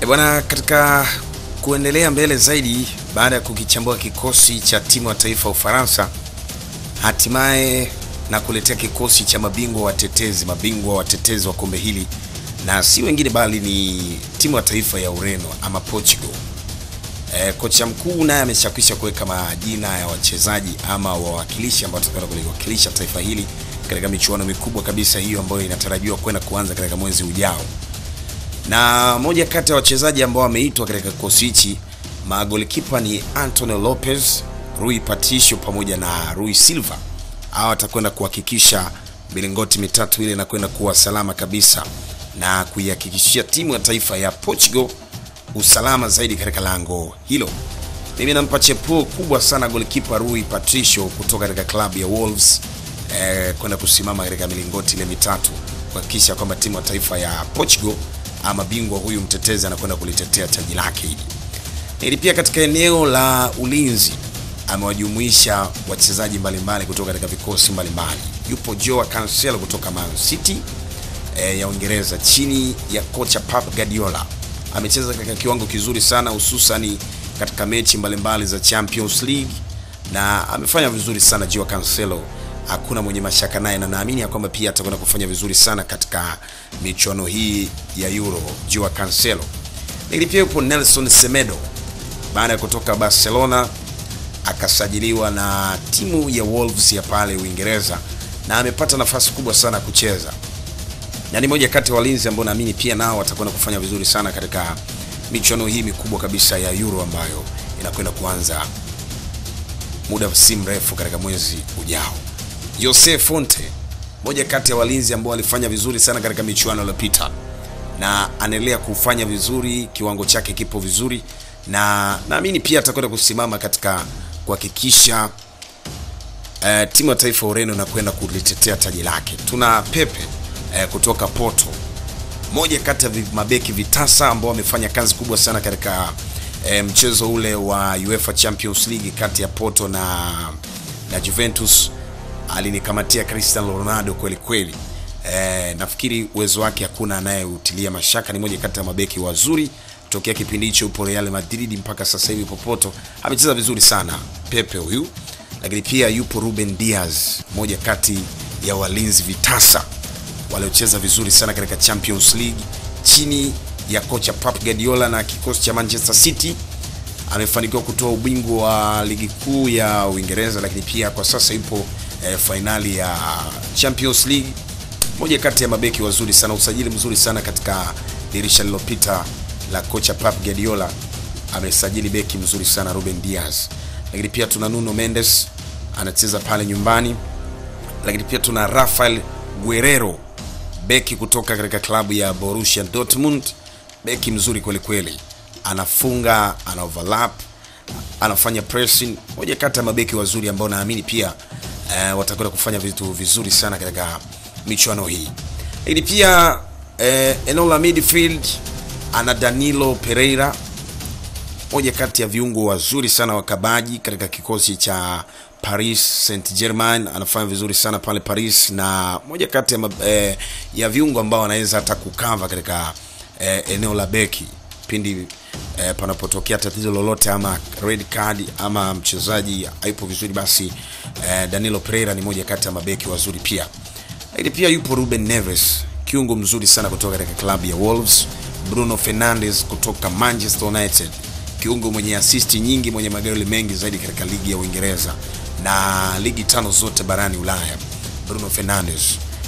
E bwana, katika kuendelea mbele zaidi, baada ya kukichambua kikosi cha timu ya taifa ya Ufaransa, hatimaye na kuletea kikosi cha mabingwa watetezi, mabingwa watetezi wa kombe hili, na si wengine bali ni timu ya taifa ya Ureno ama Portugal. E, kocha mkuu naye ameshakwisha kuweka majina ya wachezaji ama wawakilishi ambao watakwenda kuliwakilisha taifa hili katika michuano mikubwa kabisa hiyo ambayo inatarajiwa kwenda kuanza katika mwezi ujao na moja kati ya wachezaji ambao wameitwa katika kikosi hichi magolikipa ni Antonio Lopez, Rui Patricio pamoja na Rui Silva. Hawa watakwenda kuhakikisha milingoti mitatu ile inakwenda kuwa salama kabisa na kuihakikishia timu ya taifa ya Portugal usalama zaidi katika lango hilo. Mimi nampa chepuo kubwa sana golikipa Rui Patricio kutoka katika klabu ya Wolves eh, kwenda kusimama katika milingoti ile mitatu kuhakikisha kwamba timu ya taifa ya Portugal ama bingwa huyu mtetezi anakwenda kulitetea taji lake hili. Ili pia katika eneo la ulinzi amewajumuisha wachezaji mbalimbali kutoka katika vikosi mbalimbali. Yupo Joao Cancelo kutoka Man City e, ya Uingereza chini ya kocha Pep Guardiola. Amecheza katika kiwango kizuri sana hususani katika mechi mbalimbali za Champions League na amefanya vizuri sana Joao Cancelo hakuna mwenye mashaka naye na naamini ya kwamba pia atakwenda kufanya vizuri sana katika michuano hii ya Euro. Joao Cancelo. Lakini pia yupo Nelson Semedo baada ya kutoka Barcelona akasajiliwa na timu ya Wolves ya pale Uingereza na amepata nafasi kubwa sana kucheza, na ni moja kati ya walinzi ambao naamini pia nao watakwenda kufanya vizuri sana katika michuano hii mikubwa kabisa ya Euro ambayo inakwenda kuanza muda si mrefu katika mwezi ujao. Jose Fonte, moja kati ya walinzi ambao walifanya vizuri sana katika michuano iliyopita na anaendelea kufanya vizuri, kiwango chake kipo vizuri, na naamini pia atakwenda kusimama katika kuhakikisha uh, timu ya taifa ya Ureno inakwenda kulitetea taji lake. Tuna Pepe uh, kutoka Porto, moja kati ya mabeki vitasa ambao wamefanya kazi kubwa sana katika uh, mchezo ule wa UEFA Champions League kati ya Porto na, na Juventus alinikamatia Cristiano Ronaldo kweli kweli. E, nafikiri uwezo wake hakuna anayeutilia mashaka. Ni moja kati ya mabeki wazuri tokea kipindi hicho, upo Real Madrid mpaka sasa hivi popoto, amecheza vizuri sana Pepe huyu. Lakini pia yupo Ruben Diaz, moja kati ya walinzi vitasa waliocheza vizuri sana katika Champions League chini ya kocha Pep Guardiola na kikosi cha Manchester City amefanikiwa kutoa ubingwa wa ligi kuu ya Uingereza, lakini pia kwa sasa yupo eh, fainali ya Champions League. Moja kati ya mabeki wazuri sana, usajili mzuri sana katika dirisha lililopita la kocha Pep Guardiola, amesajili beki mzuri sana Ruben Diaz. Lakini pia tuna Nuno Mendes anacheza pale nyumbani, lakini pia tuna Rafael Guerrero beki kutoka katika klabu ya Borussia Dortmund, beki mzuri kweli kweli, anafunga, ana overlap, anafanya pressing, moja kati ya mabeki wazuri ambao naamini pia Uh, watakwenda kufanya vitu vizuri sana katika michuano hii. Lakini pia uh, eneo la midfield ana Danilo Pereira, moja kati ya viungo wazuri sana wakabaji katika kikosi cha Paris Saint-Germain, anafanya vizuri sana pale Paris, na moja kati ya, uh, ya viungo ambao anaweza hata kukava katika uh, eneo la beki pindi eh, panapotokea tatizo lolote ama red card ama mchezaji haipo vizuri, basi eh, Danilo Pereira ni moja kati ya mabeki wazuri pia. Lakini pia yupo Ruben Neves, kiungo mzuri sana kutoka katika klabu ya Wolves. Bruno Fernandes kutoka Manchester United, kiungo mwenye asisti nyingi, mwenye magoli mengi zaidi katika ligi ya Uingereza na ligi tano zote barani Ulaya. Bruno Fernandes.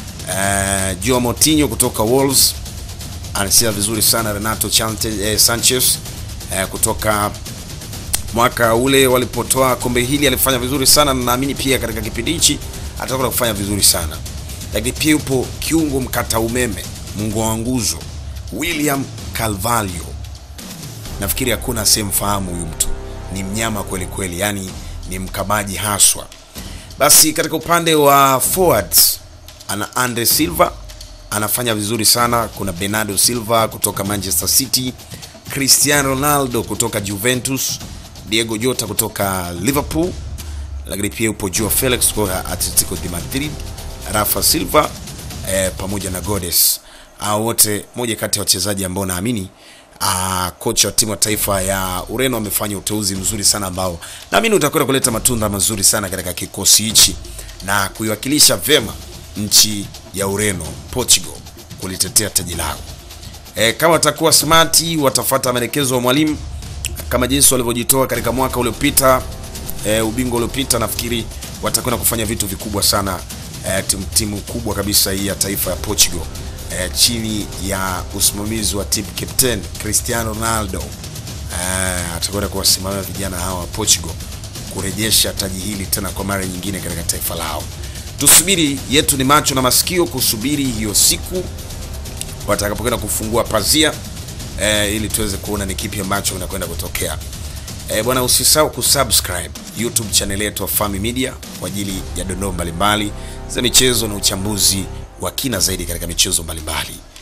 Eh, Joao Moutinho kutoka Wolves anacheza vizuri sana. Renato Chante, eh, Sanchez eh, kutoka mwaka ule walipotoa kombe hili alifanya vizuri sana, na naamini pia katika kipindi hichi atakwenda kufanya vizuri sana. Lakini pia yupo kiungo mkata umeme, mungu wa nguzo, William Carvalho. Nafikiri hakuna asiyemfahamu huyu mtu, ni mnyama kweli kweli, yani ni mkabaji haswa. Basi katika upande wa forwards ana Andre Silva anafanya vizuri sana. Kuna Bernardo Silva kutoka Manchester City, Cristiano Ronaldo kutoka Juventus, Diego Jota kutoka Liverpool, lakini pia yupo Joao Felix kutoka Atletico de Madrid, Rafa Silva eh, pamoja na Godes. Hao wote moja kati ya wachezaji ambao naamini uh, kocha wa timu ya taifa ya Ureno amefanya uteuzi mzuri sana ambao naamini utakwenda kuleta matunda mazuri sana katika kikosi hichi na kuiwakilisha vema nchi ya Ureno, Portugal kulitetea taji lao. E, kama watakuwa smart watafuata maelekezo ya mwalimu kama jinsi walivyojitoa katika mwaka uliopita e, ubingwa uliopita, nafikiri watakwenda kufanya vitu vikubwa sana e, timu, timu kubwa kabisa hii ya taifa ya Portugal e, chini ya usimamizi wa team captain Cristiano Ronaldo e, atakwenda kuwasimamia vijana hawa wa Portugal kurejesha taji hili tena kwa mara nyingine katika taifa lao. Tusubiri, yetu ni macho na masikio kusubiri hiyo siku watakapokwenda kufungua pazia eh, ili tuweze kuona ni kipi ambacho kinakwenda kutokea. Eh, bwana usisahau kusubscribe YouTube channel yetu Fami Media kwa ajili ya dondoo mbalimbali za michezo na uchambuzi wa kina zaidi katika michezo mbalimbali.